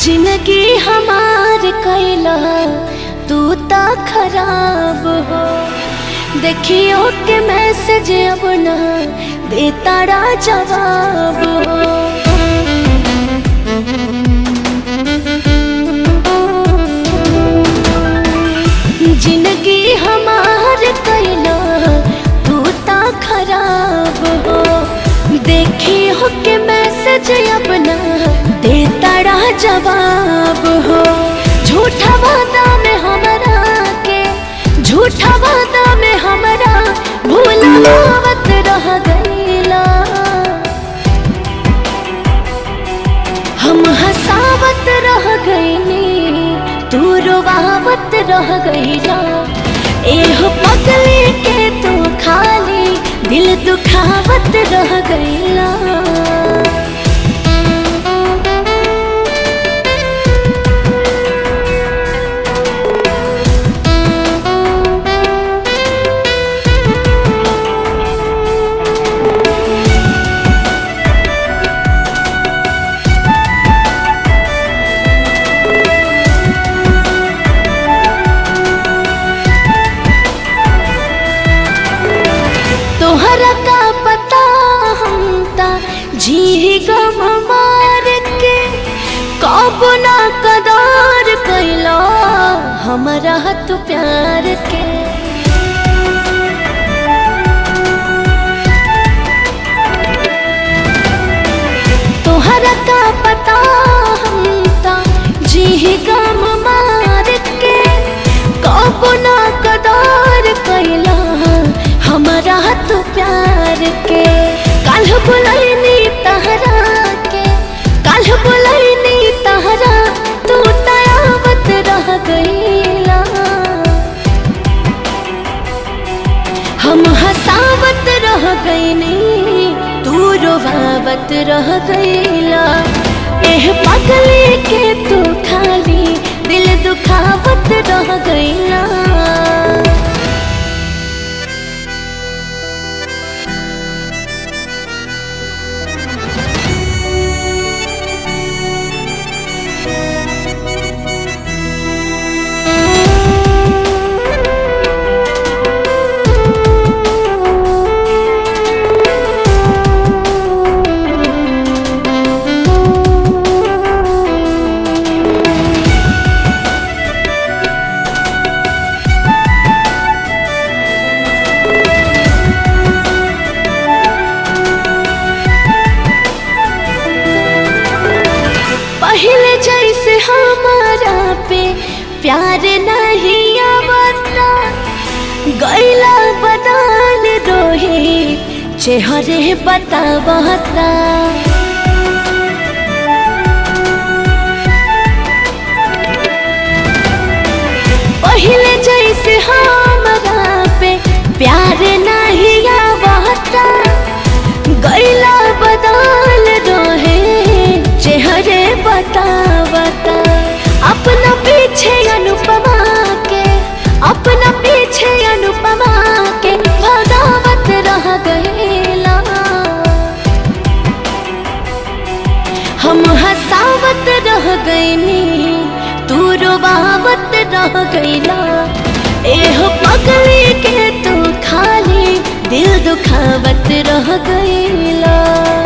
जिंदगी हमार कैला तू ता खराब हो देखियो के मैसेज अब ना दे तारा जवाब हो जिंदगी हमार कैला तू ता खराब हो देखी हो के मैसेज अपना दे तारा जवाब हो झूठा वादा में हमरा के झूठा वादा में हमरा भूलावत रह गईला हम हंसावत रह गईनी तू रोवावत रह गईला एह पगले के तू खाली दिल दुखावत रह गईला तोहरा का पता हम ता जी गम मार के कब ना कदार कैला हमारा तू प्यार के तोहरा का पता हम ता जी गम मार के कब ना कदार कैला हमारा तू प्यार के कल बुलैनी तहरा के कल बुलैनी तहरा तू तयावत रह गईला हम हंसावत रह गईनी तू रोवावत रह गईला एह पगले के तू खाली दिल दुखावत रह गईला पहले जैसे हमारा पे प्यार नहीं आवता गैला बदल रोहे चेहरे बतावता पहले जैसे हमारा पे प्यार नहीं आवता गैला बदल रोहे चेहरे बतावता अपना पीछे अनुपमा के अपना पीछे अनुपमा के भगावत रह गईला हम हंसावत रह गईनी तू रोवावत रह गईला एह पगली के तू खाली दिल दुखावत रह गईला